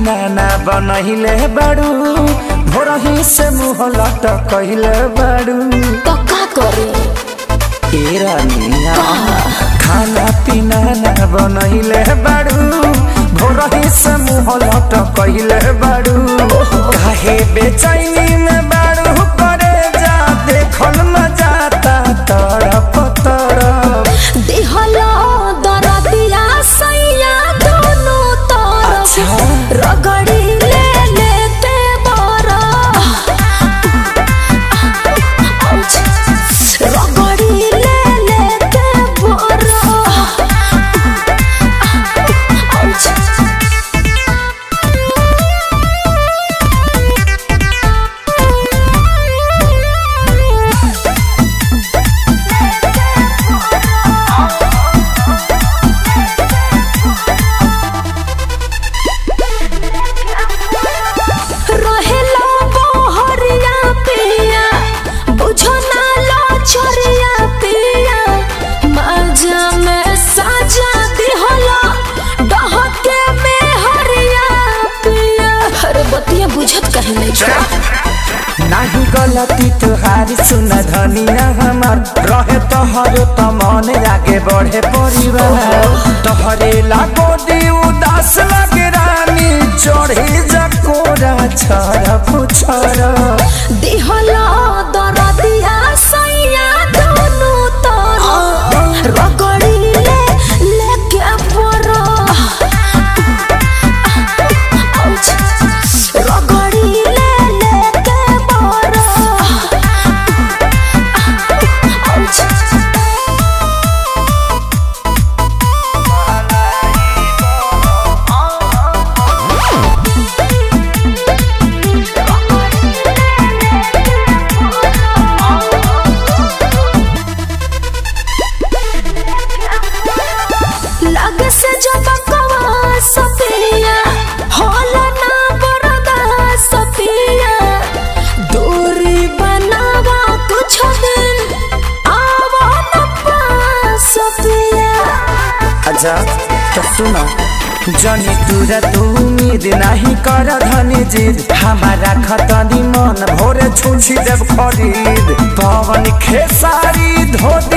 पीना ना बनहिले बाड़ू भोरही से मुँह लटकहिले बाड़ू तो का करे ए रानिया खाना पीना ना बनहिले बाड़ू भोरही से मुँह लटकहिले बाड़ू काहे बेचैनी में बाड़ू करे जा देखल न जाता तड़प तड़प दिहलो दरदिया सैया दोनों तरफ अच्छा। रगड़ी ले लेते बरा रगड़ी ले लेते बरा रहेला बहरिया पिया बुझो ना लो छोरिया पिया मजा में साजा दिहला डहके में हरिया पिया अरे बतिया बुझत कहीं नहीं छो नाही गलती तुहारी सुन धनिया हमार रहे तोहरे त मन आगे बढ़े परिवार तोहरे लागो दी उदास लगे रानी चढ़े जकोरा छर पुछर दिहला दरदिया सैया दोनों तरफ रगड़ी ले लेके परो रगड़ी ले लेके परो लग से जब कवा सपिया होला ना बरदा सपिया दूरी बनावा कुछ दिन आवा न पास सपिया अच्छा तो सुनो जनी तुरा तू उम्मीद नहीं कर धनी जिद हमारा खतनी मन भोरे छुछी देव खरीद पवन खेसारी धोती